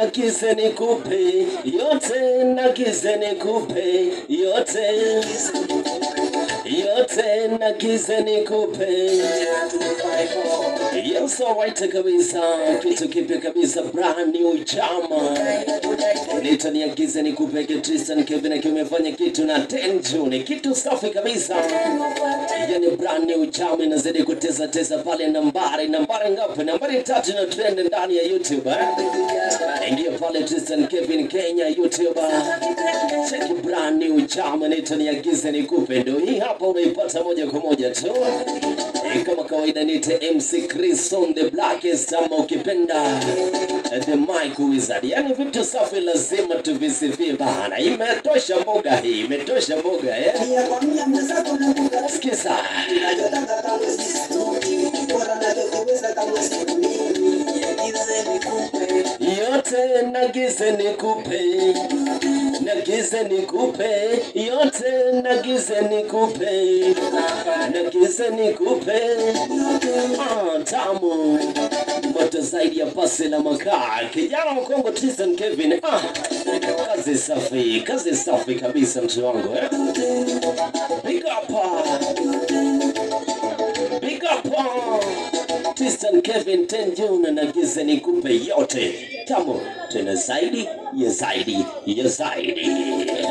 nagize nikupe yote, nagize nikupe yote, yote nagize nikupe Yes, alright kabisa, kitu kipya kabisa, brand new chama nitaniagiza nikupeke Tristan Kevin akiwa amefanya kitu na 10 June, kitu safi kabisa, yani brand new chama inazidi kuteza teza pale. Nambari nambari ngapi? Nambari tatu na trend ndani ya YouTube eh? Ingia pale Tristan Kevin Kenya YouTube, check brand new chama nitaniagiza nikupe, ndio hii hapa unaipata moja kwa moja tu. Eh, kama kawaida nite MC Chris on the blackest ama ukipenda eh, the mic wizard. Yani vitu safi lazima tuvisifie bana. Imetosha mboga hii, imetosha mboga eh. Sikiza. Yote nagize nikupe, nagize nikupe, yote nagize nikupe, nagize nikupe, ah, tamu moto zaidi ya pasi la makaa. Kijana mkongo Tristan Kevin, ah, kazi safi, kazi safi kabisa mtu wangu eh. Big up, ah. big up. ah. Tristan Kevin Ten June na gize nikupe yote tamu tena zaidi ya zaidi ya zaidi.